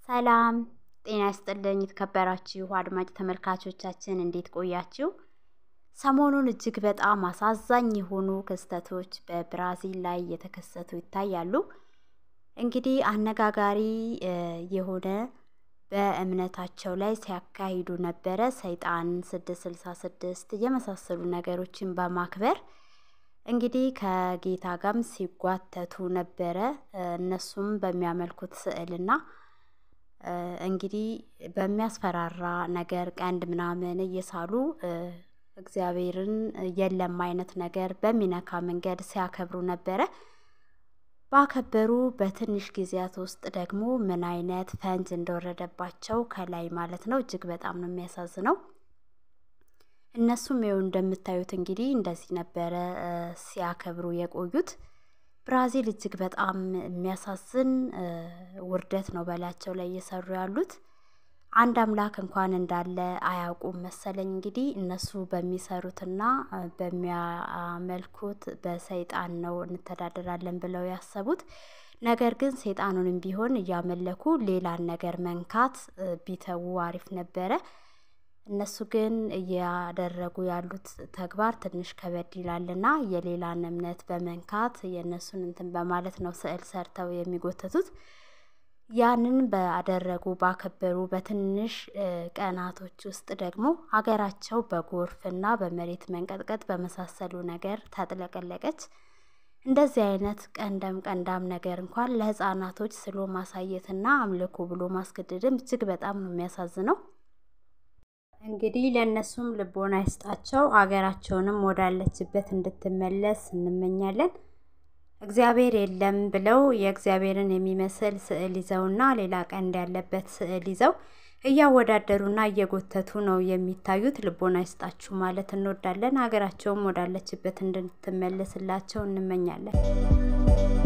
ሰላም ጤና ይስጥልኝ የተከበራችሁ አድማጭ ተመልካቾቻችን እንዴት ቆያችሁ? ሰሞኑን እጅግ በጣም አሳዛኝ የሆኑ ክስተቶች በብራዚል ላይ እየተከሰቱ ይታያሉ። እንግዲህ አነጋጋሪ የሆነ በእምነታቸው ላይ ሲያካሂዱ ነበረ ሰይጣን ስድስት ስልሳ ስድስት የመሳሰሉ ነገሮችን በማክበር እንግዲህ ከጌታ ጋርም ሲጓተቱ ነበረ። እነሱም በሚያመልኩት ስዕልና እንግዲህ በሚያስፈራራ ነገር ቀንድ ምናምን እየሳሉ እግዚአብሔርን የለም አይነት ነገር በሚነካ መንገድ ሲያከብሩ ነበረ። ባከበሩ በትንሽ ጊዜያት ውስጥ ደግሞ ምን አይነት ፈንጅ እንደወረደባቸው ከላይ ማለት ነው እጅግ በጣም ነው የሚያሳዝነው። እነሱም ይኸው እንደምታዩት እንግዲህ እንደዚህ ነበረ ሲያከብሩ የቆዩት። ብራዚል እጅግ በጣም የሚያሳዝን ውርደት ነው በላያቸው ላይ እየሰሩ ያሉት። አንድ አምላክ እንኳን እንዳለ አያውቁም መሰለኝ። እንግዲህ እነሱ በሚሰሩትና በሚያመልኩት በሰይጣን ነው እንተዳደራለን ብለው ያሰቡት። ነገር ግን ሰይጣኑንም ቢሆን እያመለኩ ሌላን ነገር መንካት ቢተዉ አሪፍ ነበረ። እነሱ ግን እያደረጉ ያሉት ተግባር ትንሽ ከበድ ይላልና የሌላን እምነት በመንካት የእነሱን እንትን በማለት ነው ስዕል ሰርተው የሚጎተቱት። ያንን ባደረጉ ባከበሩ በትንሽ ቀናቶች ውስጥ ደግሞ ሀገራቸው በጎርፍና በመሬት መንቀጥቀጥ በመሳሰሉ ነገር ተጥለቀለቀች። እንደዚህ አይነት ቀንደም ቀንዳም ነገር እንኳን ለሕፃናቶች ስሎ ማሳየትና አምልኮ ብሎ ማስገደድም እጅግ በጣም ነው የሚያሳዝነው። እንግዲህ ለእነሱም ልቦና ይስጣቸው፣ ሀገራቸውንም ወዳለችበት እንድትመለስ እንመኛለን። እግዚአብሔር የለም ብለው የእግዚአብሔርን የሚመስል ስዕል ይዘውና ሌላ ቀንድ ያለበት ስዕል ይዘው እያወዳደሩና እየጎተቱ ነው የሚታዩት። ልቦና ይስጣችሁ ማለት እንወዳለን። ሀገራቸውም ወዳለችበት እንድትመለስላቸው እንመኛለን።